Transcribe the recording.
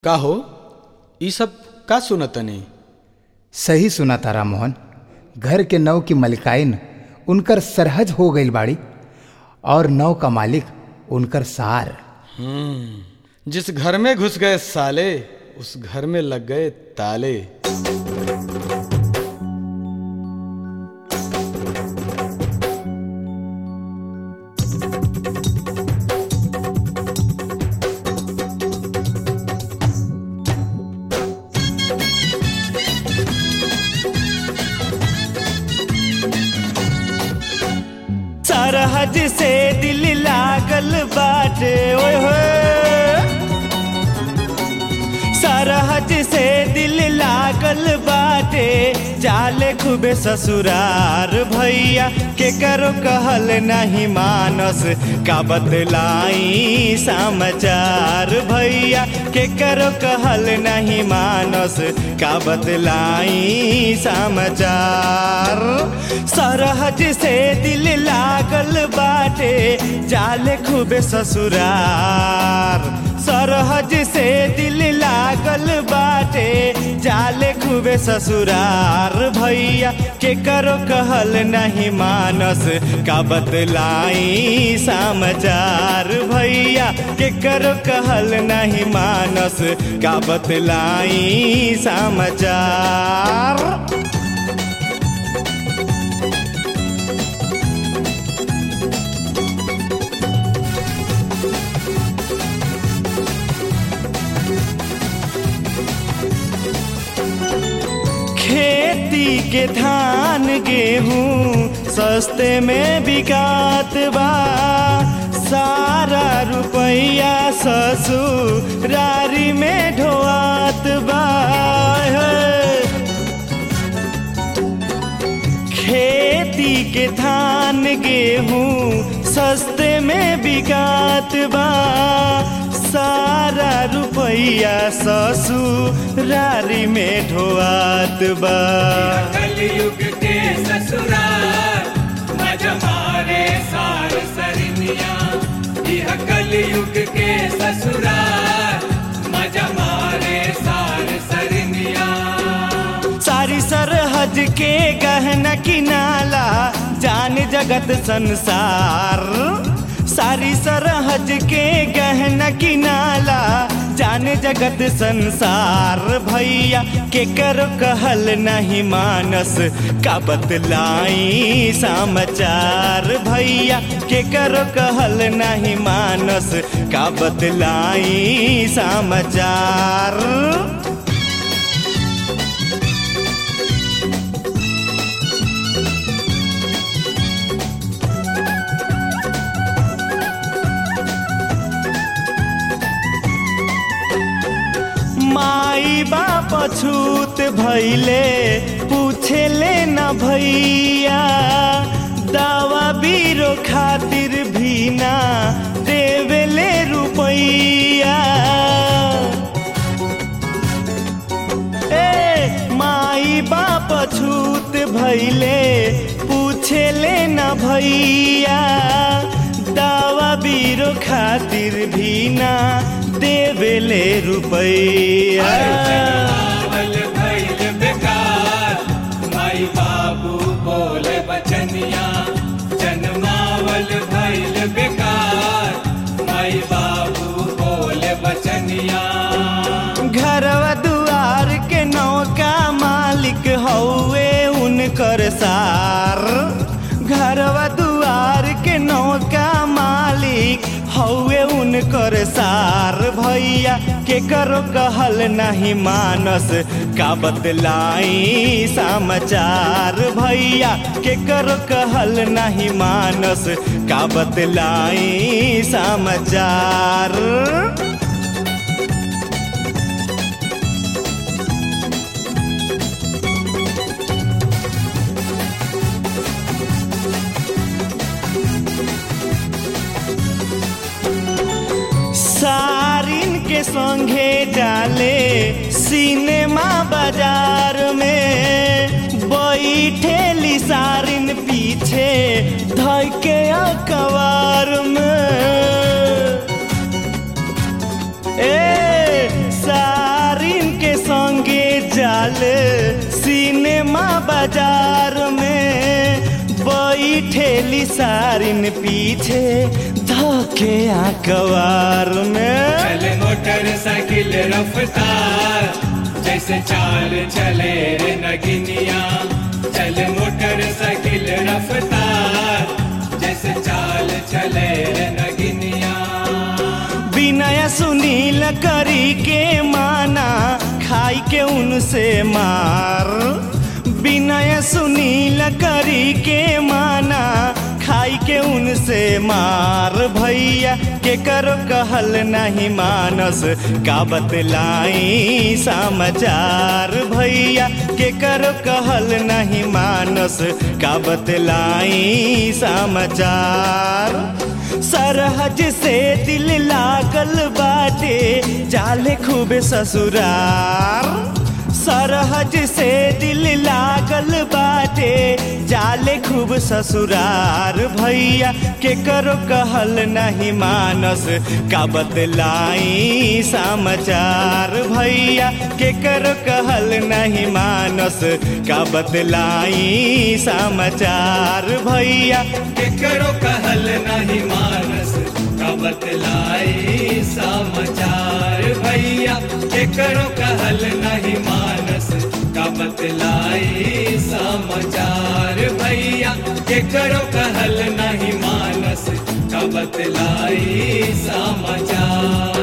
का हो ई सब का सुनतनी सही सुना तारा मोहन घर के नव की मलिकाइन उनकर सरहज हो गई बाड़ी और नव का मालिक उनकर सार जिस घर में घुस गए साले उस घर में लग गए ताले सरहज से दिल लागल बाटे ओए होए सरहज से दिल लागल बाटे जाले खूबे ससुरार भैया के करो कहल नहीं मानस का बतलाई समाचार भैया के करो कहल नहीं मानस का बतलाई समाचार सरहज से दिल लागल बाटे जाले खूबे ससुरार सरहज से दिल लागल बाटे जाले खूबे ससुरार भैया के करो कहल नहीं मानस का बतलाई समाचार भैया के करो कहल नहीं मानस का बतलाई समाचार खेती के धान गेहूँ सस्ते में बिकात बा सारा रुपया ससुरारी में ढोआत बा खेती के धान गेहूँ सस्ते में बिकात बा सारा रुपया ससुरारी में ढोआत बा कलयुग के ससुराल मजा मारे सार सरनिया यह कलयुग के ससुराल मजा मारे सार सरनिया सारी सरहद के गहना किनाला जान जगत संसार सारी सरहद के गहना किनाला जान जगत संसार भैया के करो कहल नहीं मानस का बतलाई समाचार भैया के करो कहल नहीं मानस का बतलाई समाचार माई बाप छूत भैले पूछे ले न भैया दवा बीरो खातिर भी ना देवेले रुपैया ए माई बाप छूत भैले पूछे ले न भैया दवा बीरो खातिर भी ना देवेले रुपैया जन्मावल भैल बेकार माई बाबू बोले बचनिया जन्मावल भैल बेकार माई बाबू बोले बचनिया घरवा दुआर के नौका मालिक हौवे उनकर सार घरवा दुआर के नौका मालिक हौवे उनकर सार भैया के करो कहल नहीं मानस का बतलाई समाचार भैया के करो कहल नहीं मानस का बतलाई समाचार सारिन के संगे डाले सिनेमा बाजार में बैठेली सारिन पीछे धके अखबार में ए सा लिसारिन पीछे धके आकवार में चले मोटरसाइकिल रफ्तार जैसे चाल चले रे नगिनिया चले मोटरसाइकिल रफ्तार जैसे चाल चले रे नगिनिया विनय सुनील करी के माना खाई के उनसे मार विनय सुनील करी के माना खाई के उनसे मार भैया के करो कहल नहीं मानस का बतलाई समाचार भैया के करो कहल नहीं मानस का बतलाई समाचार सरहज से दिल लागल बाटे जाले खूबे ससुरार सरहज से दिल लागल बाटे जाले खूब ससुरार भैया के करो कहल नहीं मानस का बतलाई समाचार भैया के करो कहल नहीं मानस का बतलाई समाचार भैया के करो कहल नहीं मानस का बतलाई समाचार भैया के करो कहल नहीं मानस का बतलाई समाचार भैया के करो कहल नहीं मानस का बतलाई समाचार